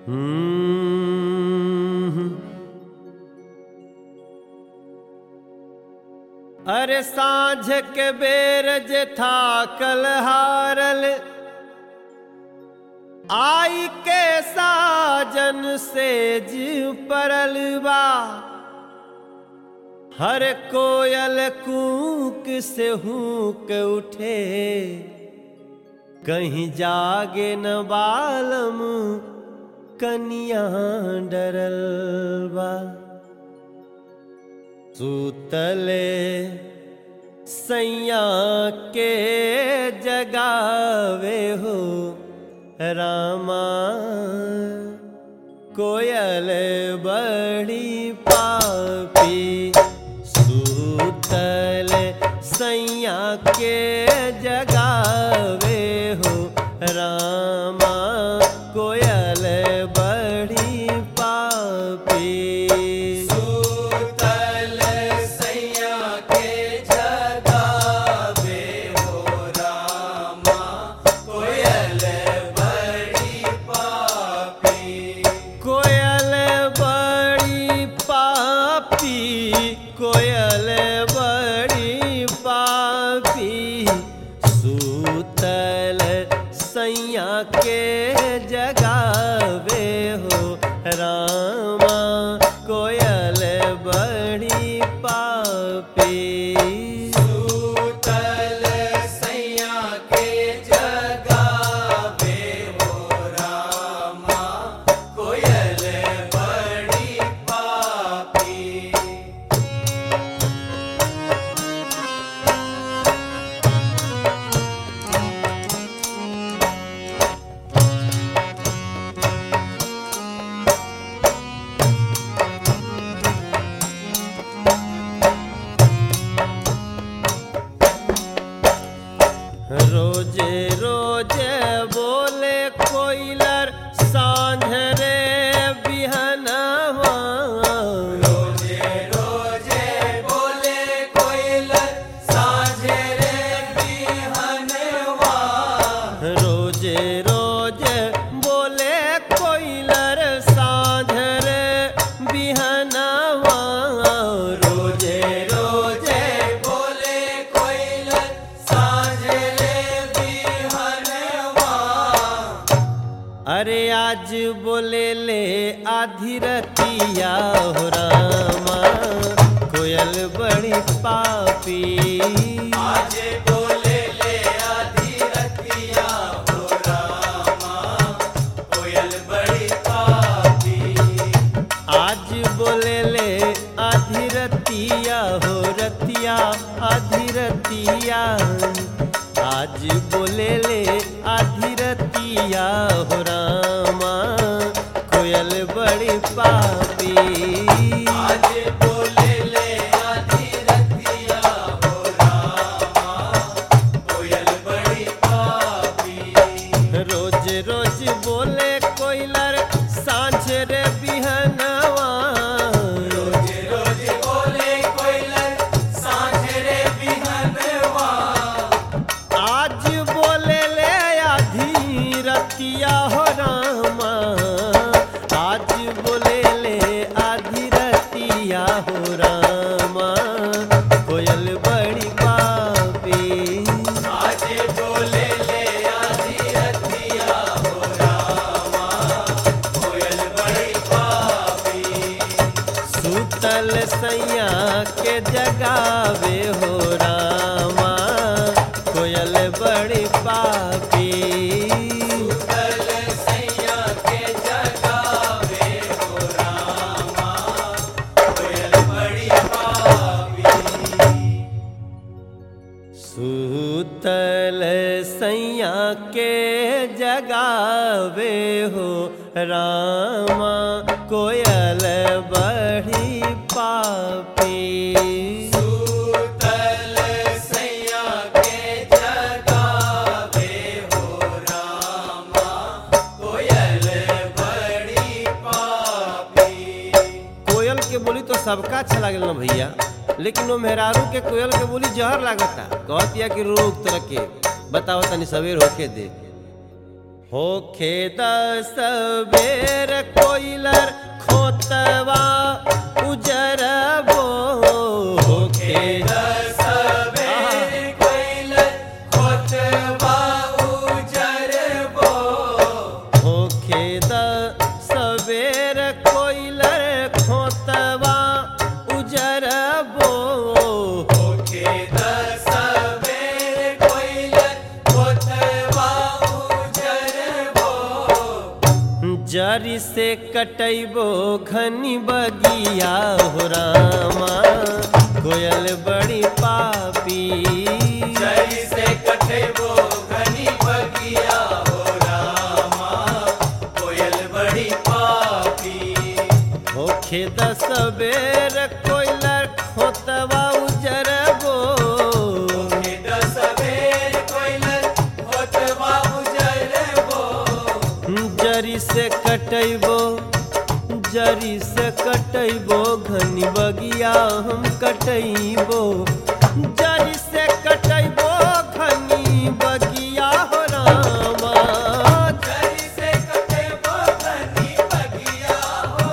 हम्म। अरे साँझ के बेर जे था कल हारल आई के साजन से जीव परल बा हर कोयल कूक से हूक उठे कहीं जागे न बालम कनिया डरल बा सूतले सैया के जगावे हो रामा कोयल बड़ी पापी सूतल सैया के जगावे हो रामा कोयल बड़ी पापी सूतल सैया के जगावे हो रामा कोयल बड़ी पापी कोयल बड़ी पापी कोयल बड़ी पापी सूतल सैया के जगावे हो रामा कोयल बड़ी पापी सूतल सैया के जगावे हो रामा कोयल बड़ी पापी रोजे रोजे बोले कोयलर सांझ रे बिहनवा रोजे रोजे बोले कोयलर साँझे रे बिहनवा रोजे रोजे बोले कोयलर सांझ रे बिहनवा रोजे रोजे बोले कोयलर साँझे रे बिहनवा अरे आज बोले ले आधी रतिया हो रामा कोयल बड़ी पापी आज बोले ले आधी रतिया हो रामा कोयल बड़ी पापी आज बोले ले आधी रतिया हो रतिया आधी रतिया आज बोले ले आधी रतिया हो रामा कोयल बड़ी पापी आज बोले ले आधी रतिया हो रामा कोयल बड़ी पापी रोज रोज बोले कोयलर सांझ रे बिहनवा रोज रोज बोले कोयलर साँझ रे बिहनवा आज बोले ले आधी रतिया हो रामा आज बोले ले आधी रतिया हो रामा कोयल बड़ी पापी आज बोले ले आधी रतिया हो रामा कोयल बड़ी पापी सूतल सैया के जगावे हो रामा कोयल बड़ी पापी कल सैया के जगावे हो रामा कोयल बड़ी पापी सूतल सैया के जगावे हो रामा कोयल बड़ी पापी सूतल सैया के जगावे हो रामा कोयल बड़ी पापी कोयल के बोली तो सबका अच्छा लागल ना भैया लेकिन वो मेहरारू के कोयल के बोली जहर लागता कहतिया कि रोक तरह के बताओ तनी सवेर होके दे होखे दस बेर कोइलर खोतवा उजरबो होखे दस बेर कोइल खोतवा उजरबो होखे दस बेर कोइलर खोतवा उजरबो होके दस बेर कोइल खोतवा उजरबो जरी से कटैबो घनी बगिया हो रामा कोयल बड़ी पापी जरी से कटेबो घनी बगिया हो रामा कोयल बड़ी पापी होखे दस बेर कोयलर खोतवा उजरबो होके दस बेर कोइल खोतवा उजरबो जरी से कटैबो जरी से कटैबो घनी बगिया हम कटैबो जरी से कटैबो घनी बगिया हो रामा जरी से कटेबो घनी बगिया हो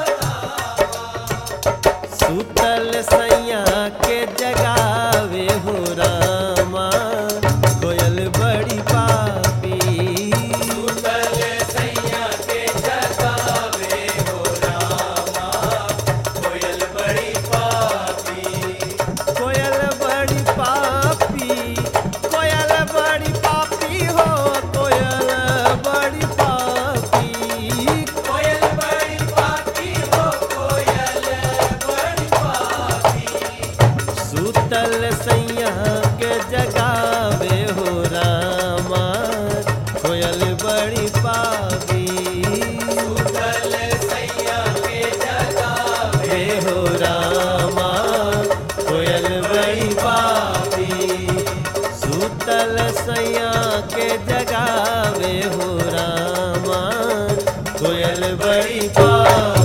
सुतल सैया के जगावे हो रामा कोयल बड़ी पापी सुतल सैया के जगावे हो रामा कोयल बड़ी पापी कोयल बड़ी पापी कोयल बड़ी पापी हो कोयल बड़ी पापी कोयल बड़ी पापी हो कोयल बड़ी पापी सुतल सैया के जगावे हो रामा कोयल बड़ी पापी सुतल सैया के जगावे हे हो रामा कोयल बड़ी पापी सुतल सैया के जगावे हो रामा कोयल बड़ी पापी